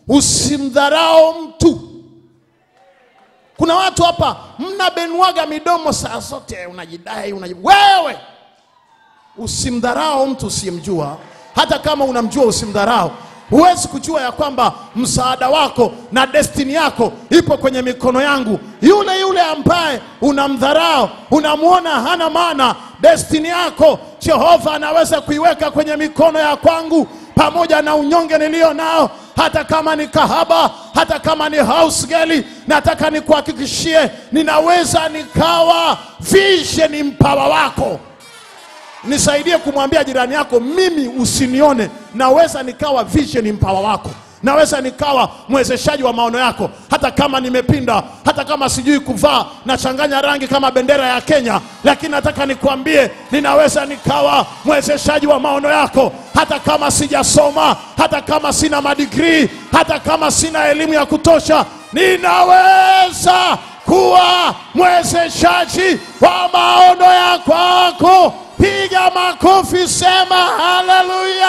usimdharau mtu. Kuna watu hapa mnabenuaga midomo saa zote, unajidai unaji... wewe usimdharau mtu usiyemjua, hata kama unamjua usimdharau. Huwezi kujua ya kwamba msaada wako na destini yako ipo kwenye mikono yangu. Yule yule ambaye unamdharau, unamwona hana maana, destini yako Jehova anaweza kuiweka kwenye mikono ya kwangu, pamoja na unyonge nilio nao, hata kama ni kahaba, hata kama ni house girl, nataka nikuhakikishie, ninaweza nikawa vision mpawa wako. Nisaidie kumwambia jirani yako, mimi usinione, naweza nikawa vision mpawa wako, naweza nikawa mwezeshaji wa maono yako, hata kama nimepinda, hata kama sijui kuvaa, nachanganya rangi kama bendera ya Kenya, lakini nataka nikwambie, ninaweza nikawa mwezeshaji wa maono yako, hata kama sijasoma, hata kama sina madigrii, hata kama sina elimu ya kutosha, ninaweza kuwa mwezeshaji wa maono ya kwako. Piga makofi, sema haleluya!